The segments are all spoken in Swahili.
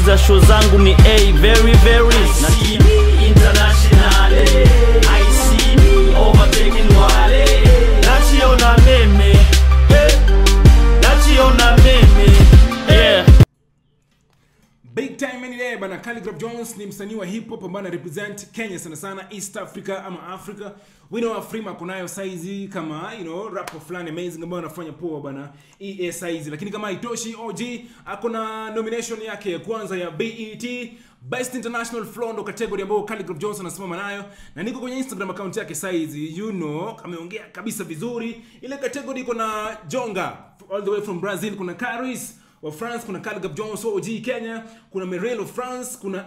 za show zangu ni a very very na TV international I see me overtaking wale nachiona meme eh, nachiona meme yeah Big time any day bana Khaligraph Jones ni msanii wa hip hop ambaye ana represent Kenya sana sana East Africa ama Africa. We know Afrima kunayo saizi kama you know rapper fulani amazing ambayo anafanya poa bana EA saizi, lakini kama haitoshi OG ako na nomination yake ya kwanza ya BET Best International Flow ndo category ambayo Khaligraph Jones anasimama nayo, na niko kwenye Instagram account yake saizi, you know ameongea kabisa vizuri. Ile category iko na Jonga all the way from Brazil, kuna Caris wa France, kuna Khaligraph Jones wa OG Kenya, kuna Merel of France, kuna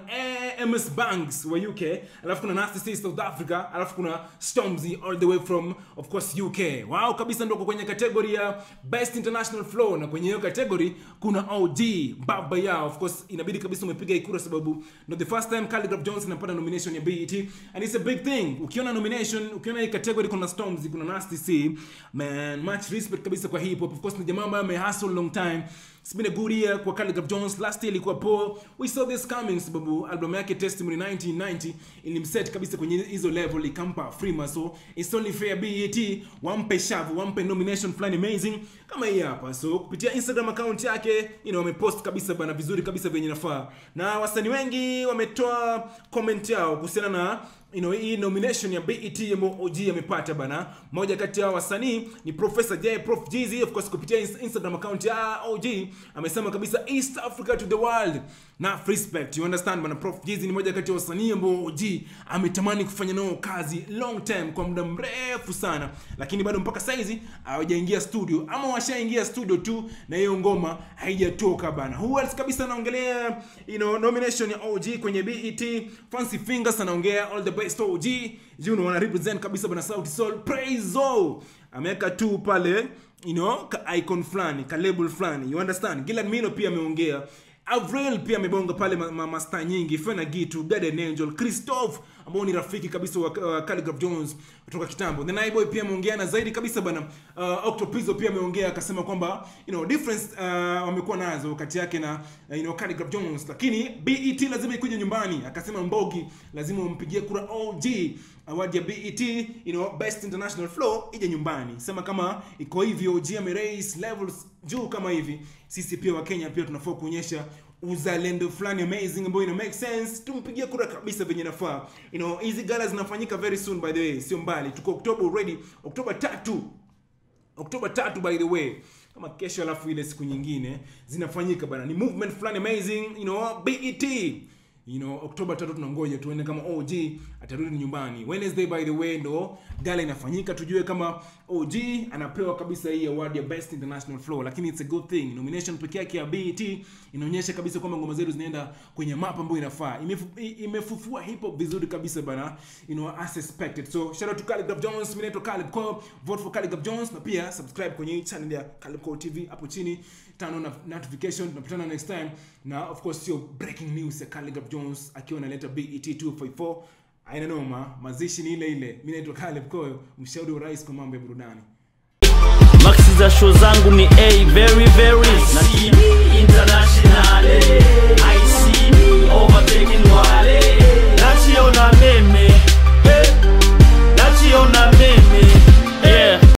MS Banks wa UK, alafu kuna Nasty C South Africa, alafu kuna Stormzy all the way from of course UK. Wao kabisa ndio kwenye category ya Best International Flow, na kwenye hiyo category kuna OG baba yao. Of course inabidi kabisa umepiga ikura sababu no the first time Khaligraph Jones anapata nomination ya BET and it's a big thing. Ukiona nomination, ukiona hii category kuna Stormzy, kuna Nasty C, man much respect kabisa kwa hip hop. Of course ni jamaa ambaye amehustle long time It's been a good year kwa Khaligraph Jones. Last year ilikuwa poor. We saw this coming sababu album yake Testimony 1990 ilimset kabisa kwenye hizo level ikampa Afrima. So it's only fair BET wampe shavu, wampe nomination fulani amazing kama hii hapa. So kupitia Instagram account yake, you know, wamepost kabisa bana vizuri kabisa venye nafaa. Na wasanii wengi wametoa comment yao kuhusiana na you know, hii nomination ya BET ambayo OG amepata bana. Moja kati ya wasanii ni Professor J Prof Jeezy, of course kupitia ins- Instagram account ya OG amesema kabisa East Africa to the world na respect. You understand bana, Prof Jeezy ni moja kati ya wasanii ambao OG ametamani kufanya nao kazi long time kwa muda mrefu sana, lakini bado mpaka saizi hawajaingia studio ama washaingia studio tu na hiyo ngoma haijatoka bana. Who else kabisa anaongelea you know, nomination ya OG kwenye BET. Fancy Fingers anaongea all the best OG. You know, wana represent kabisa bana Sauti Sol. Praise all. Ameweka tu pale you know, ka icon fulani, ka label fulani. You understand? Gillan Mino pia ameongea. Avril pia amebonga pale ma, ma, masta nyingi, Fena Gitu, Garden Angel, Christophe ambao ni rafiki kabisa wa uh, Khaligraph Jones kutoka kitambo. The Naiboy pia ameongea na zaidi kabisa bana. Uh, Octopizzo pia ameongea akasema kwamba you know difference uh, wamekuwa nazo kati yake na uh, you know Khaligraph Jones, lakini BET lazima ikuje nyumbani. Akasema Mbogi lazima umpigie kura OG award ya BET you know best international flow ije nyumbani. Sema kama iko hivyo, OG ameraise levels juu kama hivi, sisi pia wa Kenya pia tunafaa kuonyesha uzalendo fulani amazing ambayo ina make sense tumpigie kura kabisa venye nafaa you know hizi gala zinafanyika very soon by the way sio mbali tuko oktoba already oktoba tatu oktoba tatu by the way kama kesho alafu ile siku nyingine zinafanyika bana ni movement fulani amazing you know bet you know oktoba tatu tunangoja tuone kama og atarudi nyumbani wednesday by the way ndo gala inafanyika tujue kama og anapewa kabisa hii award ya best international flow lakini it's a good thing nomination peke yake ya bet inaonyesha kabisa kwamba ngoma zetu zinaenda kwenye map ambayo inafaa Imefu- i- imefufua hip hop vizuri kabisa bana you know as expected so shout out to Khaligraph Jones mimi naitwa Caleb Cole vote for Khaligraph Jones na pia subscribe kwenye hii channel ya Caleb Cole TV hapo chini turn on notification tunapatana next time na of course sio breaking news ya Khaligraph Jones akiwa analeta BET 254 aina noma mazishi ni ile ile mimi naitwa Caleb Cole mshauri wa rais kwa mambo ya burudani Maxi za show zangu ni a very very na TV